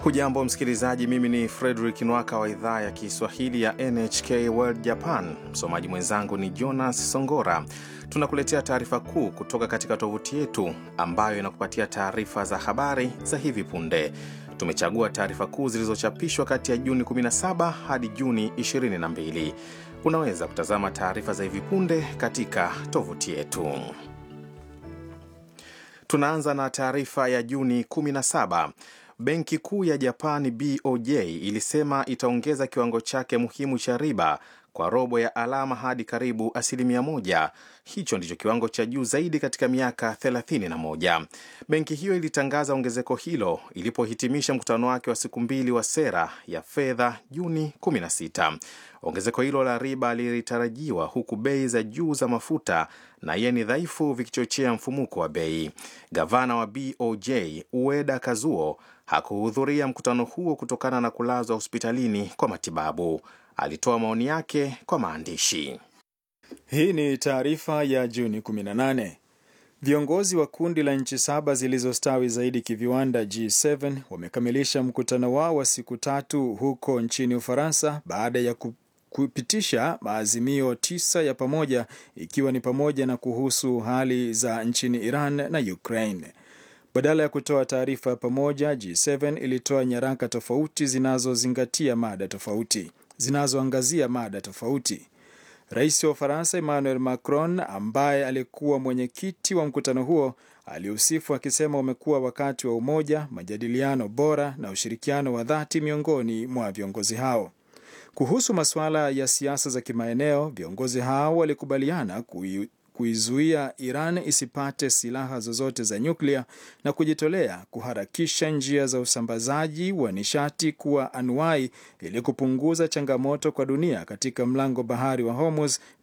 Hujambo msikilizaji, mimi ni Fredrik Nwaka wa idhaa ya Kiswahili ya NHK World Japan. Msomaji mwenzangu ni Jonas Songora. Tunakuletea taarifa kuu kutoka katika tovuti yetu ambayo inakupatia taarifa za habari za hivi punde. Tumechagua taarifa kuu zilizochapishwa kati ya Juni 17 hadi Juni 22. Unaweza kutazama taarifa za hivi punde katika tovuti yetu. Tunaanza na taarifa ya Juni 17. Benki Kuu ya Japani BOJ ilisema itaongeza kiwango chake muhimu cha riba kwa robo ya alama hadi karibu asilimia moja. Hicho ndicho kiwango cha juu zaidi katika miaka 31. Benki hiyo ilitangaza ongezeko hilo ilipohitimisha mkutano wake wa siku mbili wa sera ya fedha Juni 16. Ongezeko hilo la riba lilitarajiwa huku bei za juu za mafuta na yeni dhaifu vikichochea mfumuko wa bei. Gavana wa BOJ Ueda Kazuo hakuhudhuria mkutano huo kutokana na kulazwa hospitalini kwa matibabu. Alitoa maoni yake kwa maandishi. Hii ni taarifa ya Juni 18. Viongozi wa kundi la nchi saba zilizostawi zaidi kiviwanda G7 wamekamilisha mkutano wao wa siku tatu huko nchini Ufaransa baada ya kupitisha maazimio tisa ya pamoja ikiwa ni pamoja na kuhusu hali za nchini Iran na Ukraine. Badala ya kutoa taarifa ya pamoja, G7 ilitoa nyaraka tofauti zinazozingatia mada tofauti zinazoangazia mada tofauti. Rais wa Ufaransa Emmanuel Macron, ambaye alikuwa mwenyekiti wa mkutano huo, aliusifu akisema umekuwa wakati wa umoja, majadiliano bora na ushirikiano wa dhati miongoni mwa viongozi hao. Kuhusu masuala ya siasa za kimaeneo, viongozi hao walikubaliana kui kuizuia Iran isipate silaha zozote za nyuklia na kujitolea kuharakisha njia za usambazaji wa nishati kuwa anuai ili kupunguza changamoto kwa dunia katika mlango bahari wa Hormuz